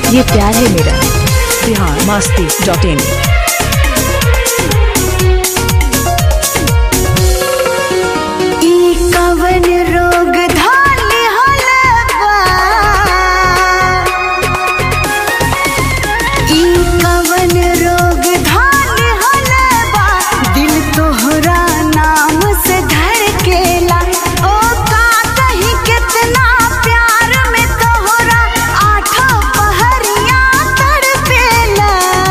ये प्यार है मेरा बिहार मस्ती डॉट इन ई कवन रोग धाने हलवा ई कवन रोग धाने हलवा दिल तोहरा नाम से धड़केला ओ का कही कितना प्यार में तोहरा आठों पहरिया तड़पेला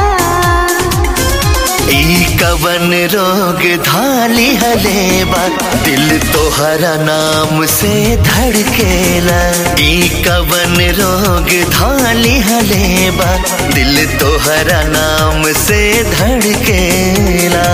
ई कवन रोग धाली हलेबा दिल तोहरा नाम से धड़केला ई कवन रोग धाली हलेबा दिल तोहरा नाम से धड़केला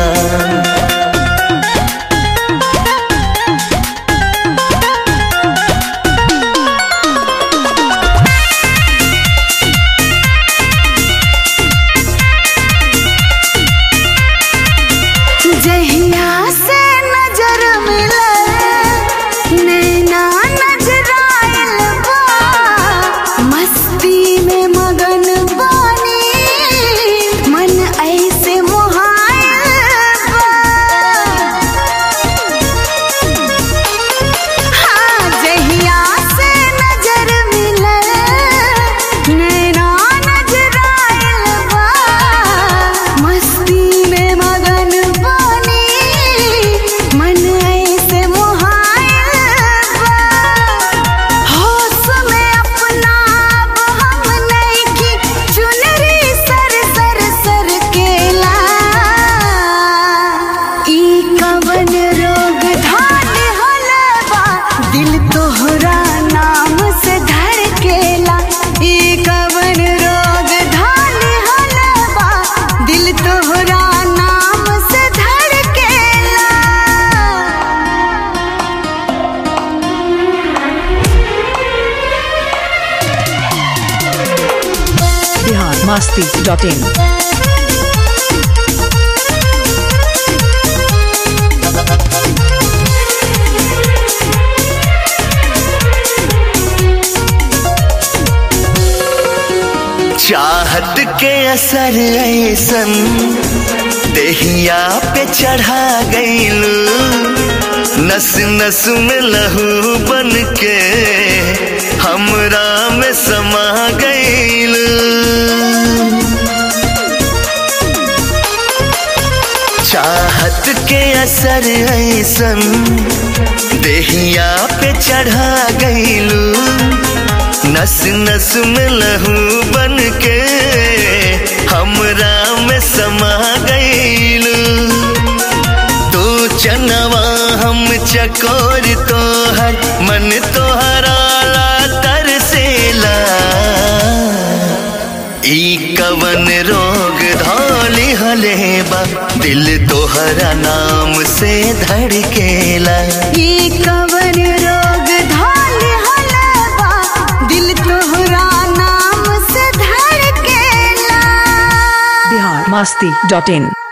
जहिया से नजर मिले नैना नजराइल बा मस्ती में मगन बानी मन ऐसे मोहाइल बा हाँ जहिया से नजर मिले नैना नजराइल बा मस्ती में मगन बानी मन ऐसे मोहाइल बा होश में अपना अब हम नइखी चुनरी सर सर सर केला ई कवन रोग धान हलवा दिल तोहरा नाम से धड़केला ई कवन रोग धान हलवा दिल तोहरा नाम से धड़केला बिहार मस्ती डॉट इन चाहत के असर ऐसन देहिया पे चढ़ा गईल नस नस में लहू बन के हमरा में समा गईल चाहत के असर ऐसन देहिया पे चढ़ा गईलू नस नस में लहू बन के हमरा में समा गईलू तू चनवा हम चकोर तोहर मन तोहरा ला तरसेला ई कवन रोग धौली हलेबा दिल तोहरा नाम से धड़केला ई कवन रोग धान हलवा दिल तोहरा नाम से धड़केला बिहार मस्ती डॉट इन